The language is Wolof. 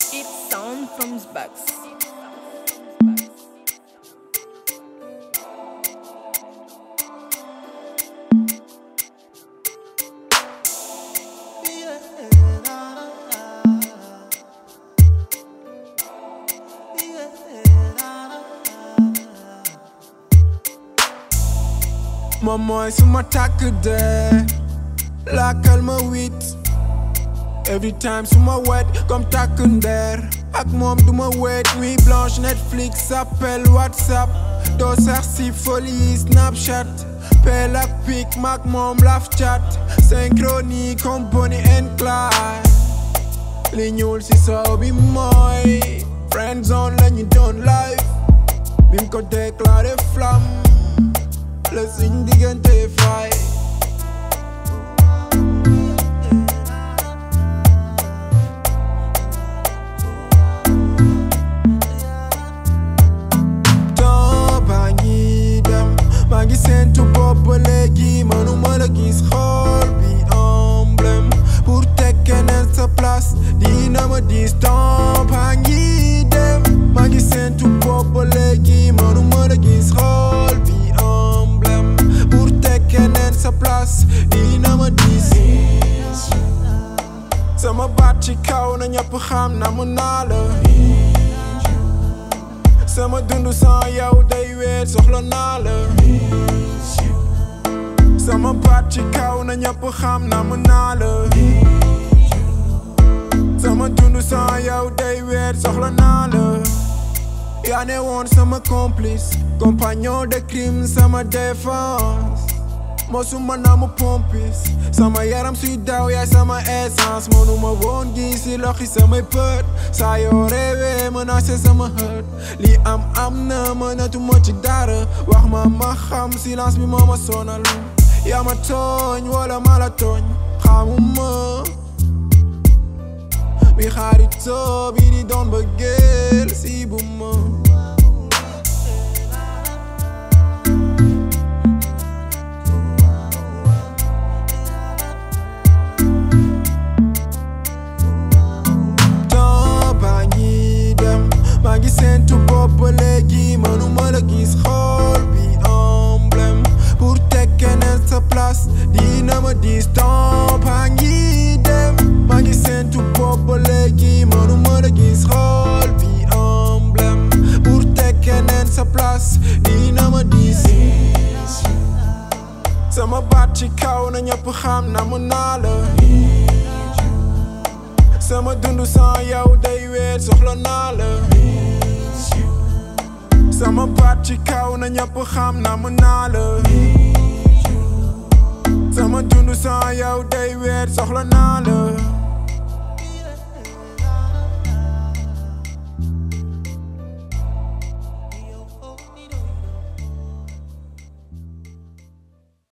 It's sound from Bucks. moom mooy suma takk dee lakkal ma wit every time suma wet comme takk ndeer ak moom duma wet nuit blanche Netflix appel WhatsApp doo sax si folie Snapchat pel ak pic maak moom laf chat synchronie comme Bonnie and Clyde li ñuul si soow bi mooy friend zone lañu doon live bim ko déclaré flamme la suñ diggante fay temps baa ngi dem maa ngi seentu bopp ba léegi mënuma la gis xool bi emblème pour teg keneen sa place dina ma dis temps baa ngi dem maa ngi seentu bopp ba léegi mënuma la gis xool bi emblème pour teg keneen sa place dina ma dis sama baat ci kaw na ñëpp xam na mu naa la sama dundu sans yow day weet soxla naa la sama baat ci kaw na ñëpp xam na mu naa la sama dundu sans yow day weet soxla naa la yaa ne woon sama complice compagnon de crime sama défense mosuma naa mu pompis sama yaram suy daw yaay sama essence mënuma woon gis si loxi samay pët saa yoo réewee menacé sama hët li am am na mënatuma ci dara wax ma ma xam silence bi moo ma sonal yaa ma tooñ wala ma la tooñ xamuma bi xaritoo bi di doon bëggeel si bu ma temps baa ngi dem maa ngi seentu bopp ba léegi mënuma la gis xool bi emblème pour teg keneen sa place dina ma dis temps baa ngi dem maa ngi seentu bopp ba léegi mënuma la gis xool bi emblème pour teg keneen sa place dina ma dis sama baat ci kaw na ñëpp xam na mu naa la sama dundu sans yow day weet soxla naa la sama baat ci kaw na ñëpp xam na mu naa la sama dundu sans yow day weet soxla naa la